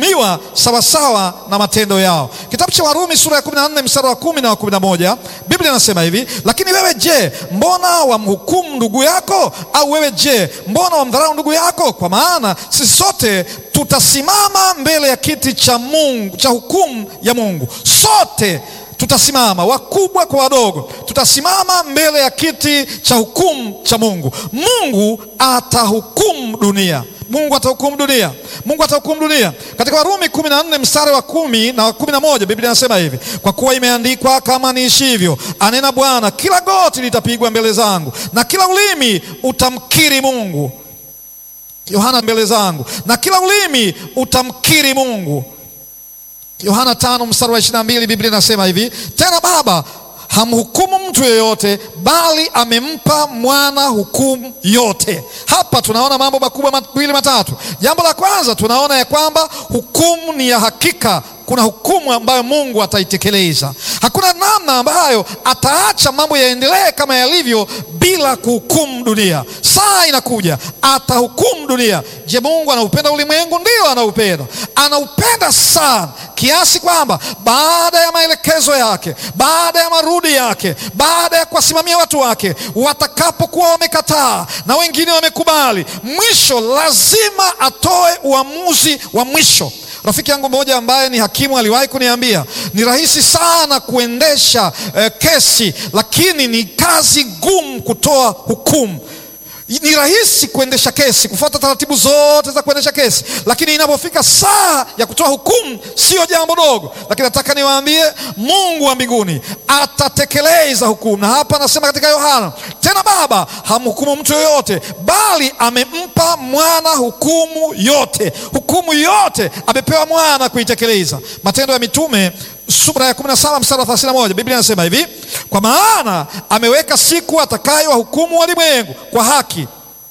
watahukumiwa sawasawa na matendo yao. Kitabu cha Warumi sura ya 14 mstari wa kumi na wa 11, Biblia inasema hivi: lakini wewe je, mbona wamhukumu ndugu yako? Au wewe je, mbona wamdharau ndugu yako? Kwa maana sisi sote tutasimama mbele ya kiti cha Mungu, cha hukumu ya Mungu. Sote tutasimama, wakubwa kwa wadogo, tutasimama mbele ya kiti cha hukumu cha Mungu. Mungu atahukumu dunia. Mungu atahukumu dunia. Mungu atahukumu dunia. Katika Warumi 14 mstari wa kumi na wa kumi na moja Biblia inasema hivi, kwa kuwa imeandikwa, kama niishivyo, anena Bwana, kila goti litapigwa mbele zangu na kila ulimi utamkiri Mungu. Yohana, mbele zangu na kila ulimi utamkiri Mungu. Yohana tano mstari wa ishirini na mbili Biblia inasema hivi, tena Baba hamhukumu mtu yeyote, bali amempa mwana hukumu yote. Hapa tunaona mambo makubwa mawili matatu. Jambo la kwanza tunaona ya kwamba hukumu ni ya hakika. Kuna hukumu ambayo Mungu ataitekeleza. Hakuna namna ambayo ataacha mambo yaendelee kama yalivyo bila kuhukumu dunia. Saa inakuja atahukumu dunia. Je, Mungu anaupenda ulimwengu? Ndio, anaupenda, anaupenda sana kiasi kwamba baada ya maelekezo yake, baada ya marudi yake, baada ya kuwasimamia watu wake, watakapokuwa wamekataa na wengine wamekubali, mwisho lazima atoe uamuzi wa mwisho. Rafiki yangu mmoja ambaye ni hakimu aliwahi kuniambia ni rahisi sana kuendesha eh, kesi, lakini ni kazi ngumu kutoa hukumu. Ni rahisi kuendesha kesi, kufuata taratibu zote za kuendesha kesi, lakini inapofika saa ya kutoa hukumu sio jambo dogo. Lakini nataka niwaambie, Mungu wa mbinguni atatekeleza hukumu, na hapa anasema katika Yohana, tena Baba hamhukumu mtu yoyote, bali amempa mwana hukumu yote. Hukumu yote amepewa mwana kuitekeleza. Matendo ya Mitume sura ya 17 mstari wa 31, Biblia inasema hivi, kwa maana ameweka siku atakayowahukumu walimwengu kwa haki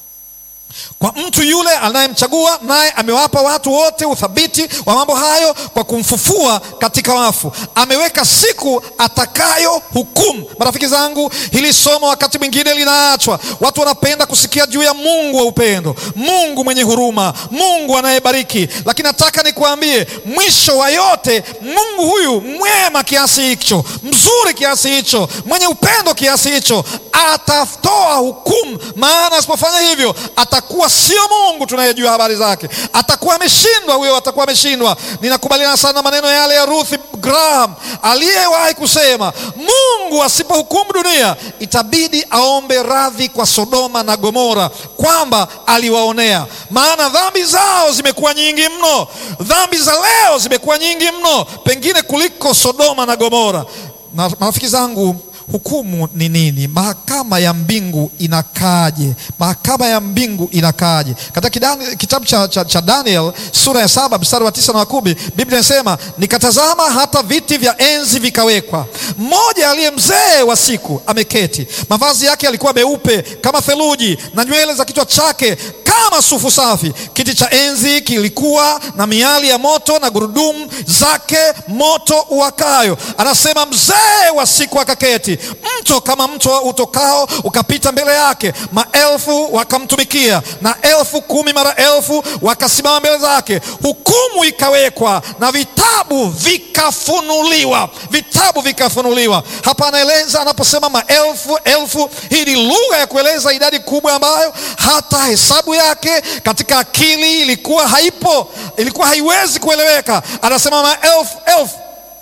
kwa mtu yule anayemchagua, naye amewapa watu wote uthabiti wa mambo hayo kwa kumfufua katika wafu. Ameweka siku atakayo hukumu. Marafiki zangu, hili somo wakati mwingine linaachwa. Watu wanapenda kusikia juu ya Mungu wa upendo, Mungu mwenye huruma, Mungu anayebariki, lakini nataka nikuambie, mwisho wa yote, Mungu huyu mwema kiasi hicho, mzuri kiasi hicho, mwenye upendo kiasi hicho, atatoa hukumu. Maana asipofanya hivyo atakuwa sio Mungu tunayejua habari zake, atakuwa ameshindwa huyo, atakuwa ameshindwa. Ninakubaliana sana na maneno yale ya Ruth Graham aliyewahi kusema, Mungu asipohukumu dunia itabidi aombe radhi kwa Sodoma na Gomora kwamba aliwaonea, maana dhambi zao zimekuwa nyingi mno, dhambi za leo zimekuwa nyingi mno, pengine kuliko Sodoma na Gomora. Na marafiki zangu Hukumu ni nini? Mahakama ya mbingu inakaaje? Mahakama ya mbingu inakaaje? Katika kitabu cha, cha, cha Daniel sura ya saba mstari wa tisa na wa kumi Biblia inasema nikatazama, hata viti vya enzi vikawekwa, mmoja aliye mzee wa siku ameketi, mavazi yake yalikuwa meupe kama theluji, na nywele za kichwa chake kama sufu safi. Kiti cha enzi kilikuwa na miali ya moto na gurudumu zake moto uwakayo. Anasema mzee wa siku akaketi mto kama mto utokao ukapita mbele yake, maelfu wakamtumikia na elfu kumi mara elfu wakasimama mbele zake. Hukumu ikawekwa na vitabu vikafunuliwa, vitabu vikafunuliwa. Hapa anaeleza anaposema maelfu elfu, hii ni lugha ya kueleza idadi kubwa ambayo hata hesabu yake katika akili ilikuwa haipo, ilikuwa haiwezi kueleweka. Anasema maelfu elfu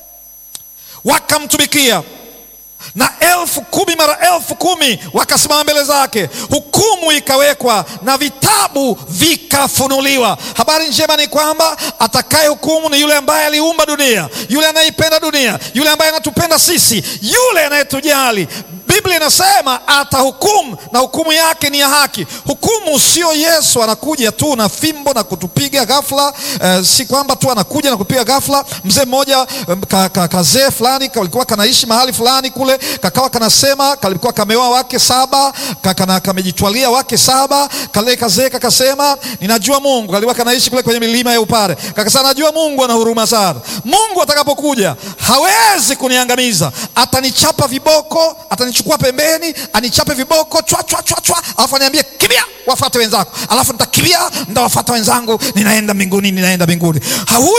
wakamtumikia na elfu kumi mara elfu kumi wakasimama mbele zake. Hukumu ikawekwa na vitabu vikafunuliwa. Habari njema ni kwamba atakaye hukumu ni yule ambaye aliumba dunia, yule anayeipenda dunia, yule ambaye anatupenda sisi, yule anayetujali. Biblia inasema atahukumu na hukumu yake ni ya haki. Hukumu sio Yesu anakuja tu na fimbo na kutupiga ghafla. Eh, si kwamba tu anakuja na kupiga ghafla. Mzee mmoja ka, ka, kazee fulani kalikuwa kanaishi mahali fulani kule, kakawa kanasema, kalikuwa kameoa wake saba, kakana kamejitwalia wake saba. Kale kazee kakasema, ninajua Mungu. Kalikuwa kanaishi kule kwenye milima ya Upare, kakasema, najua Mungu ana huruma sana. Mungu atakapokuja hawezi kuniangamiza, atanichapa viboko, atanichukua pembeni anichape viboko chwa chwa chwa chwa, alafu aniambie kimbia, wafuate wenzako, alafu nitakimbia, nitawafuata wenzangu, ninaenda mbinguni, ninaenda mbinguni.